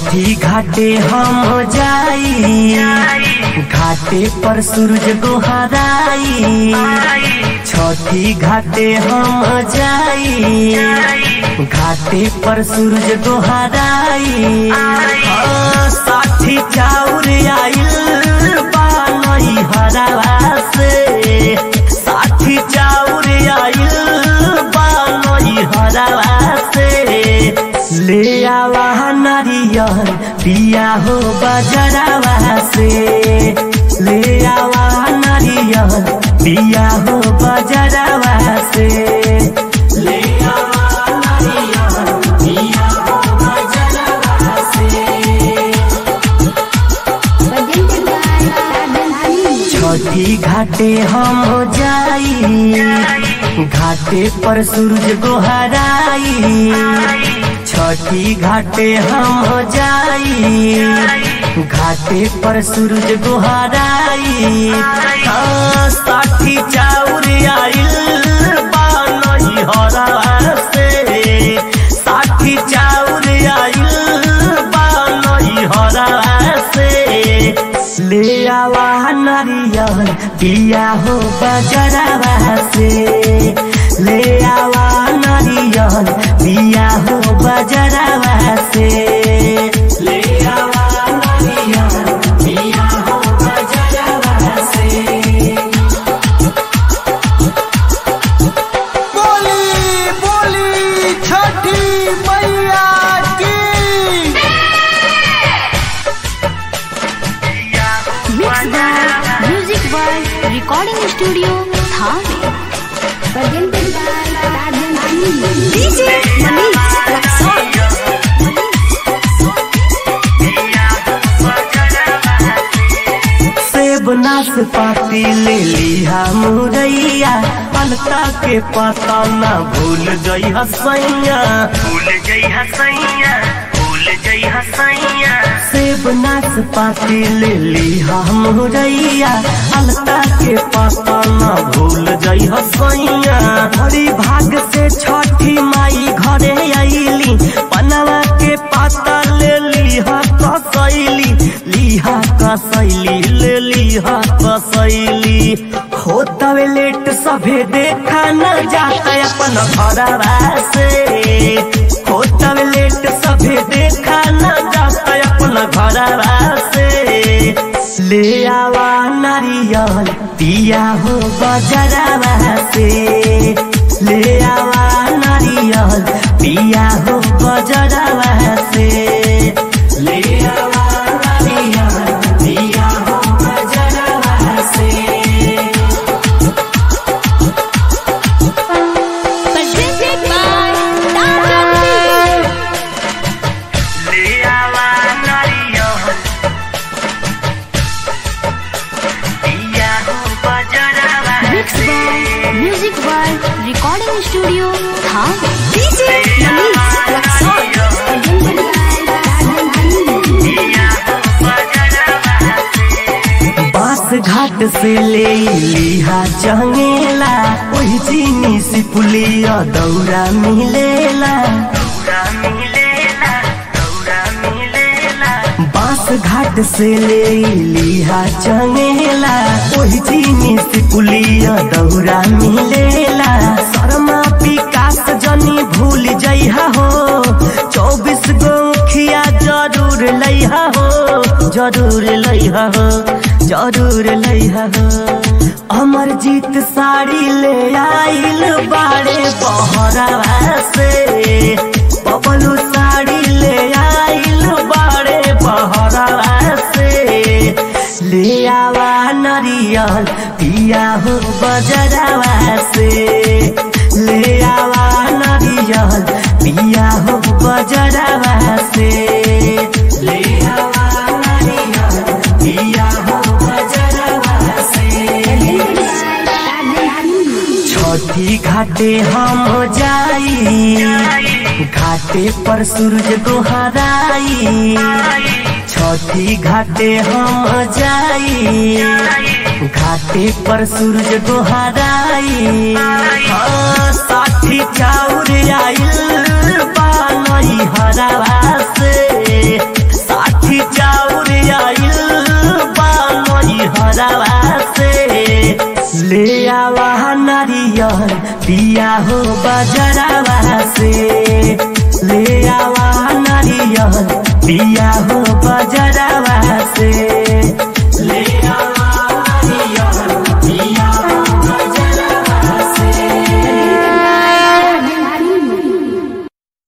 छठी घाटे हम जाई घाटे पर सूरज गोहराई छठी घाटे हम जाई घाटे पर सूरज गोहराई हाँ, साठी चाउर आइल बानई हरावा से साठी चाउर आइल बानई हरावा से ले आवा नारियल पिया हो बजरावा से ले आवा नारियल पिया हो बजरावा से ले आवा नारियल पिया हो बजरावा से छठी घाटे हम जाई घाटे पर सूरज गोहराई छठी घाटे हम जाई घाटे पर सूरज गोहराई हाँ, साठी चाउर आइल बानई हरा से साठी चाउर आइल बानई हरा से ले आवा नारियल पिया हो बजरावा से ले आवा नारियल पिया हो बजरावा से ले आवा नारियल पिया हो बजरावा से बोली बोली छठी मैया की Mixed by Music by Recording Studio Thane. DJ Manish Raksol. सेब नाशपाती ले लिहा मुरैया अलता के पता ना भूल गई हसैया भूल गई हसैया भूल गई हसैया सेब नाशपाती ले लिहा मुरैया अलता के पता ना भूल गई हसैया हरी भाग से छठी माई घरे आईली पनवा के पाता ले लिहा कसैली लिहा कसैली ले लिहा कसैली होतवे लेट सभे देखा न जाता अपन घरवा से होतवे लेट सभे देखा न जाता अपन घरवा से ले आवा नारियल पिया हो बजरावा से ले आवा नारियल पिया हो बजरावा से ले आवा नारियल पिया हो बजरावा से Presented by Tata Music. ले आवा नारियल दिया हो बजरावा Mixed by Music by Recording Studio Thane. DJ Manish Raksol. बास घाट से ले लिहा चंगेला ओही चीनी सिपुलिया दौरा मिलेला दौरा मिलेला दौरा मिलेला बास घाट से ले लिहा चंगेला ओही चीनी सिपुलिया दौरा मिलेला शर्मा विकास जनी भूल जइहा हो चौबीस गो खिया जरूर लइहा हो जरूर लइहा हो जरूर लइहा हो अमर जीत साड़ी ले आइल बाड़े बहरावा से बबलू साड़ी ले आइल बाड़े बहरावा से ले आवा नरियल पिया हो बजरावा से ले आवा नरियल पिया हो बजरावा से ले आवा नरियल पिया हो बजरावा से छठी घाटे हम जाई घाटे पर सूरज गोहराई छठी घाटे हम जाई घाटे पर सूरज गोहराई हाँ, साठी चाउर आइल बानई हरावा से ले आवा नारियल पिया हो बजरावा से ले आवा